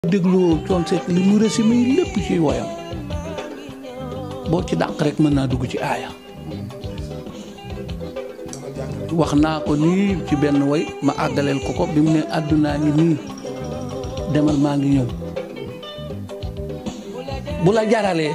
déglu coon seet li mu résumé yi lépp ci woyam boo ci dàq rek mën naa dugg ci aaya wax naa ko nii ci benn woy ma àggaleel ko ko bi mu ne àddunaa ngi nii demal maa ngi ñëw bu la jaralee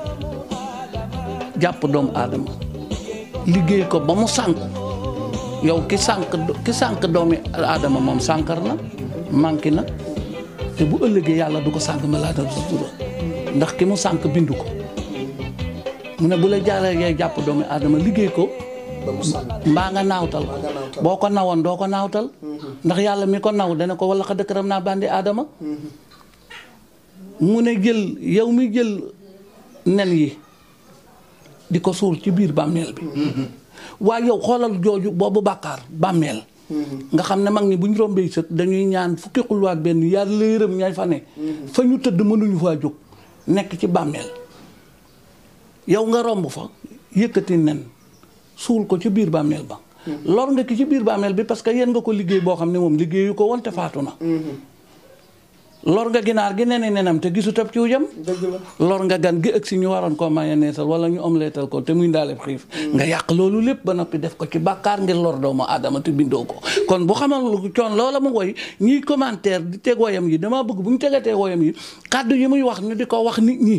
jàpp doomu aadama liggéey ko ba mu sànk yow ki sànk ki sànk doomi aadama moom sànkar na manqué na te bu ëllëgee yàlla du ko sànk ma laa dal sutura ndax ki mu sànk bindu ko mu ne bu la jaralee jàpp doomi aadama liggéey ko mbaa nga naawtal boo ko nawoon doo ko naawtal ndax yàlla mi ko naw dana ko wala xa dëkkëram naa bandi aadama mu ne jël yow mi jël nen yi di ko suul ci biir bàmmeel bi waaye yow xoolal jooju boobu bàkkaar bàmmeel nga xam ne mag ñi bu ñu rombee sët dañuy ñaan fukki xulwaat benn yàlla yërëm ñay fa ne fa ñu tëdd mënuñu faa jóg nekk ci bàmmeel yow nga romb fa yëkkati nen suul ko ci biir bàmmeel ba lor nga ki ci biir bàmmeel bi parce que yéen nga ko liggéey boo xam ne moom liggéeyu ko woon te faatu na lor nga ginaar gi nene nenam te gisu tab ciw jam lor nga gan gi ëgg si ñu waroon koo mayoneesal wala ñu omleetal ko te muy ndaaleb xiif nga yàq loolu lépp ba noppi def ko ci bàkkaar ngir lor doomu aadama te bindoo ko kon bu xamal lu coon loola mu woy ñiy commentaire di teg woyam yi dama bëgg bu ñu tegatee woyam yi kàddu yi muy wax ñu di ko wax nit ñi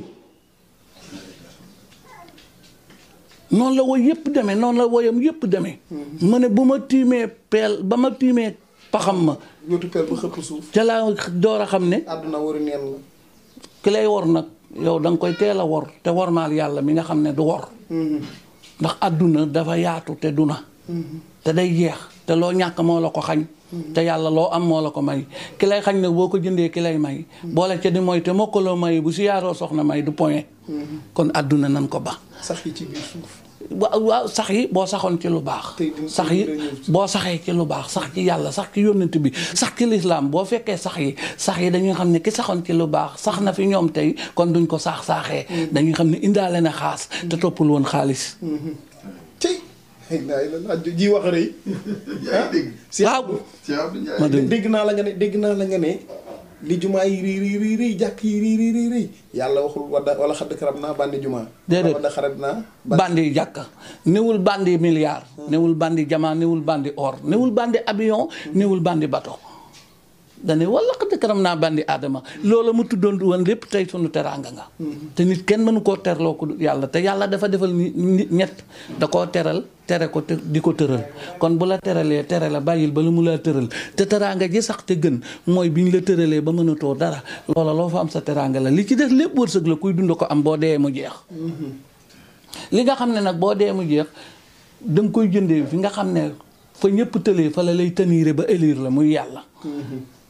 noonu la woy yëpp demee noonu la woyam yëpp demee mu ne bu ma tiimee peel ba ma tiimee paxam ma ñootu peel ba xëpp suuf ca laa door a xam ne àdduna waru neen la ki lay wor nag yow da nga koy teel a wor te wormaal yàlla mi nga xam ne du wor ndax àdduna dafa yaatu te du na te day jeex te loo ñàkk moo la ko xañ te yàlla loo am moo la ko may ki lay xañ nag boo ko jëndee ki lay may boole ca di mooy te moo ko loo may bu si yaaroo soxna may du point kon àdduna nan ko ba sax yi ci biir suuf waaw waaw sax yi boo saxoon ci lu baax Tey dina- sax yi dina ñëw ci- boo saxee ci lu baax sax ci yàlla sax ci yónnent bi sax ci lislaam boo fekkee sax yi sax yi dañuy xam ne ki saxoon ci lu baax sax na fi ñoom tey kon duñ ko saax saaxee dañuy xam ne indaale na xaas te toppul woon xaalis tey xëy na ay la ji wax rëy yaa ngi dégg. Cheikh waaw Abdou, Cheikh Abdou Ndiaye. ma dégg dégg naa la nga ne dégg naa la nga ne li jumaa yi rii rii rii rii jàkk yi rii rii rii rii yàlla waxul wala wala xadd karab naa bandi jumaa Déedéet. wala xarab naa bandi jàkka newul bandi milliard newul bandi jamaa newul bandi or newul bandi avion newul bandi bateau dane wala xëdd karam naa bandi aadama loola mu tuddoon woon lépp tey sunu teraanga nga te nit kenn mënu koo terloo ko yàlla te yàlla dafa defal ni nit ñett da koo teral tere ko te di ko tëral kon bu la teralee tere la bàyyil ba lu mu laa tëral te teraanga ji sax te gën mooy bi ñu la tëralee ba mënatoo dara loola loo fa am sa teraanga la li ci des lépp wërsëg la kuy dund ko am boo dee mu jeex li nga xam ne nag boo dee mu jeex da nga koy jëndee fi nga xam ne fa ñëpp tëlee fa la lay taniire ba élire la muy yàlla